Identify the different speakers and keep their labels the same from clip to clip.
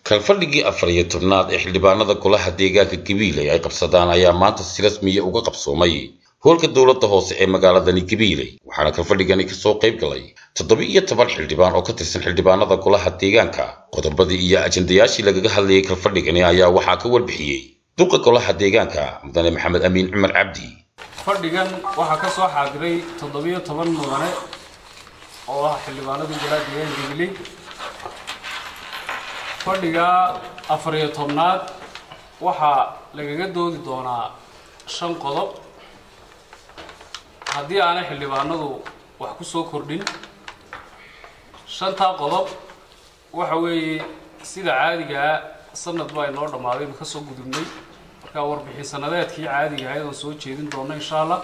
Speaker 1: kalfadhigii afar iyo tobnaad ee xildhibaanada golaha deegaanka gabiiley ay qabsadaan ayaa maanta si rasmiya uga qabsoomay hoolka dowladda hoose ee magaaladani gabiiley waxaana kalfadhigani kasoo qayb galay toddoba iyo toban xildhibaan oo ka tirsan xildhibaanada golaha deegaanka qodobadii iyo ajandayaashii lagaga hadlayay kalfadhigani ayaa waxaa ka warbixiyey duqa golaha deegaanka mudane maxamed amiin cumar cabdi
Speaker 2: fadhigan waxaa ka soo xaadiray toddobiyo toban mudane oo ah xildhibaanadii golaha deegaanka gabiley fadhiga afar iyo tobnaad waxaa lagaga doodi doonaa shan qodob haddii aanay xildhibaanadu wax ku soo kordhin shantaa qodob waxa weeye sida caadigaa sanad baa inoo dhammaaday inu ka soo gudubnay markaa warbixin sanadeedkii caadiga ahayd oon soo jeedin doona insha allah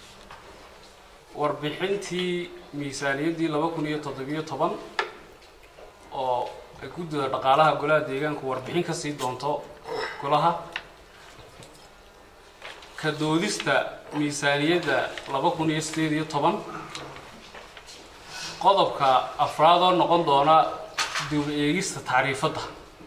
Speaker 2: warbixintii miisaaniyaddii laba kun iyo toddobiyo toban oo ay guddida dhaqaalaha golaha deegaanku warbixin ka sii doonto golaha ka doodista miisaaniyadda laba kun iyo sideed iyo toban qodobka afraad oo noqon doona dib eegista tacriifadda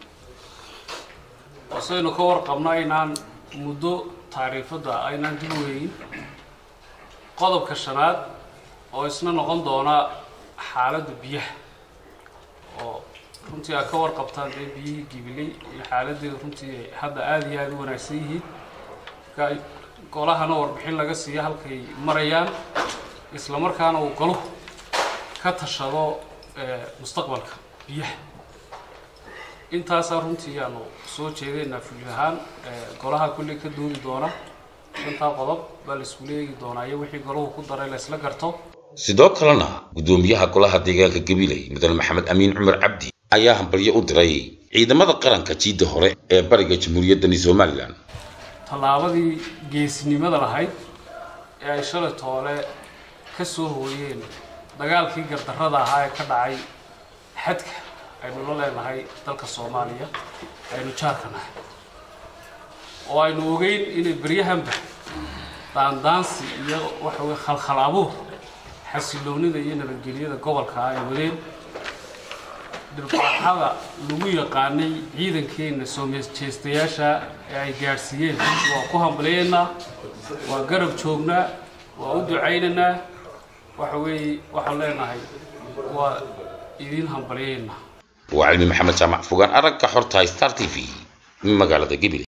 Speaker 2: oo saynu ka warqabno aynaan muddo tacriifadda aynaan dib u eegin qodobka shanaad oo isna noqon doona xaaladda biyaha oo runtii aad ka warqabtaan dee biyihii gibiley iyo xaaladeeda runtii hadda aada iyo aada u wanaagsan yihiin marka golahana warbixin laga siiyo halkay marayaan isla markaana uu golahu ka tashado mustaqbalka biyaha intaasaa runtii aanu soo jeedeynaa fulis ahaan golaha kulley ka doodi doona shantaa qodob baa la iskula eegi doonaa iyo wixii golahu ku daray la isla garto
Speaker 1: sidoo kalena guddoomiyaha golaha deegaanka gabiley mudane maxamed amiin cumar cabdi ayaa hambalyo u diray ciidamada qaranka jiidda hore ee bariga jamhuuriyaddani somalilan
Speaker 2: tallaabadii geesnimada lahayd ee ay shalay toole ka soo hooyeen dagaalkii gardarrada ahaa ee ka dhacay xadka aynu la leenahay dalka soomaaliya aynu jaarka nahay oo aynu ogeyn inay beryahanba daandaansi iyo waxa weye khalkhal abuur xasiloonida iyo nabadgelyada gobolka ay wadeen dhirbaxada lagu yaqaanay ciidankeenna soomejeestayaasha ee ay gaadhsiiyeen waa ku hambaleynaa waa garab joognaa waa u ducaynaynaa waxa weeye waxaan leenahay waa idiin hambaleyeynaa
Speaker 1: waa cilmi maxamed jaamac fogaan aragga xorta star t v magaalada gabiley